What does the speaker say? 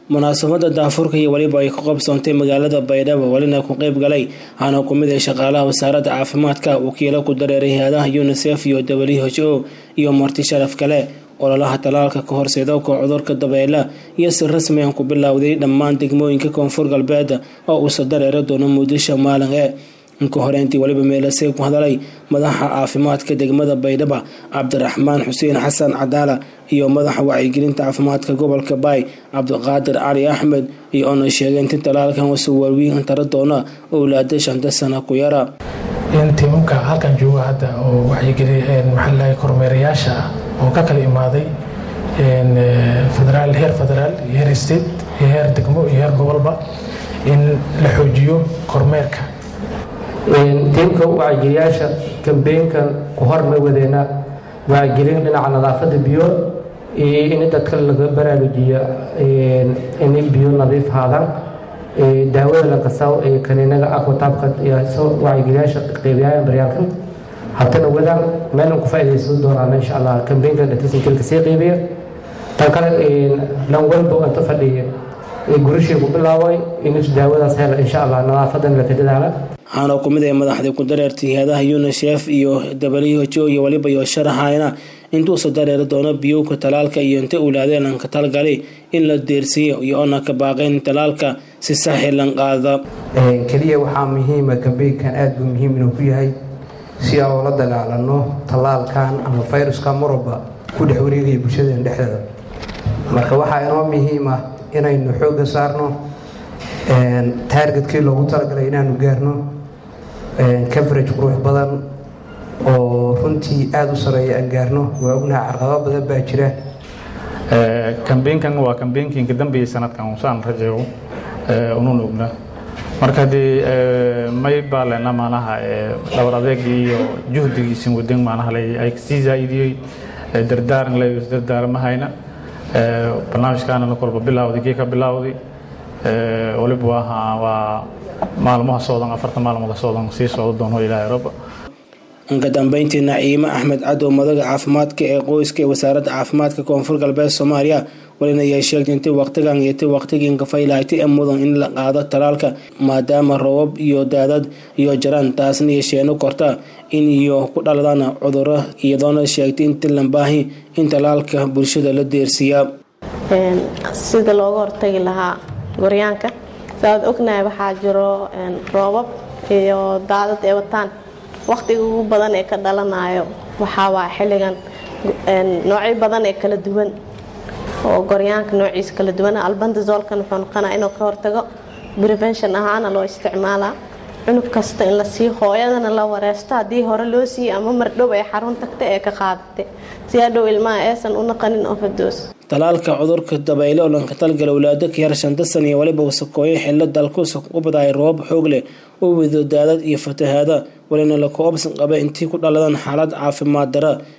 munaasabada daafurka iyo weliba ay ka qabsoontay magaalada baydhabo welina ku qeyb galay waxaana ku mid ah shaqaalaha wasaaradda caafimaadka wakiilo ku dareeray hay-adaha unisef iyo w h o iyo marti sharaf kale ololaha talaalka ka horseedowka cudurka dabeela iyo si rasmi ah ku bilowday dhammaan degmooyinka koonfur galbeed oo uusa dareeri doono muqdisho maalin ee inka horeyntii weliba meelasey ku hadalay madaxa caafimaadka degmada baydhaba cabdiraxmaan xuseen xasan cadaala iyo madaxa wacyigelinta caafimaadka gobolka baay cabdiqaadir cali axmed iyo oona sheegeen in talaalkan wasuu waawiin tara doona owlaada shanta sana ku yara tiimamka halkan jooga hadda oo wacyigeli maxaalahay kormeerayaasha ah oo ka kala imaaday federaal heer federaal iyo heer state iyo heer degmo iyo heer gobolba in la xoojiyo kormeerka tiimka wacyiyaasha kambeynkan ku horma wadeena wacyigelin dhinaca nadaafada biyo iyo in dadka laga baraarujiyo inay biyo nadiif haadaan daawada la qasaw ee kaniinaga aqutaabka wacyigelyaasha qeybiyahan baryaalkan hatana wadaan meelan ku faaidaysan doonaan insha allah kambeynkan dhatisinkelka sii qeybiya tan kale lan walba inta fadhiya gurishii ku bilaaway inus daawadaas hela insha allah nadaafadan laka dadaala waxaana ku mid ay madaxdii ku dareertay hay-adaha unisef iyo w h o iyo weliba iyo sharaxayna intuusa dareeri doono biyowka talaalka iyo inta ulaadeen aan ka talgalay in la deersiiyo iyo oona ka baaqayn talaalka si saxilan qaada keliya waxaa muhiima kambeynkan aada buu muhiim inuu ku yahay si aan ula dagaalano tallaalkan ama fayruska marwalba ku dhex wareegaya bulshadeen dhexdeeda marka waxaa inoo muhiim ah inaynu xoogga saarno taargetkii loogu talagalay inaanu gaarno coverage qurux badan oo runtii aada u sareeya aan gaarno waa ognaha carqabo badan baa jira kambeynkan waa kambeynkiin ka dambeeyey sanadkan usaan rajeego unuun ogna marka haddii may baa lena maanaha dhabar adeegii iyo juhdigiisin wadan maanaha ay sii zaa'idiyey dardaaran le dardaarmahayna barnaamijkaana kolba bilawday kii ka bilawday waliba waa waa maalmaha socdan afarta maalmood socdan sii socdo doono ilaahay rabba ka dambeyntii naciime axmed cadow madaga caafimaadka ee qoyska ee wasaaradda caafimaadka koonfur galbeed soomaaliya walina ayay sheegtay intii waqtigan iyo ti waqtigii kafaylahatay ee mudan in la qaado talaalka maadaama roobab iyo daadad iyo jaraan taasna yeesheeno korta in iyo ku dhaladaan cuduro iyadoona sheegtay inti lambaahi in talaalka bulshada la deersiiyaa sida looga hortagi lahaa goryaanka saaad ognahay waxaa jiro roobab iyo daadad ee wataan waqtiga ugu badan ee ka dhalanayo waxaawaa xilligan noocyo badan ee kala duwan oo goryaanka noociisa kala duwan albandazolkan wuxuu noqonaa inuu ka hortago prevention ahaana loo isticmaalaa cunug kasta in la sii hooyadana la wareesto haddii hore loo siiyey ama mardhow ay xarun tagta ee ka qaadatay si hadhow ilmaha aysan u naqanin ofadoos talaalka cudurka dabeyle oo lanka talgala walaado ka yar shanta san iyo weliba wasakooyo xillo dalkuusa u badaay roobab xoog leh u wado daadad iyo fatahaada walina la koobsan qaba intii ku dhaladaan xaalad caafimaad dara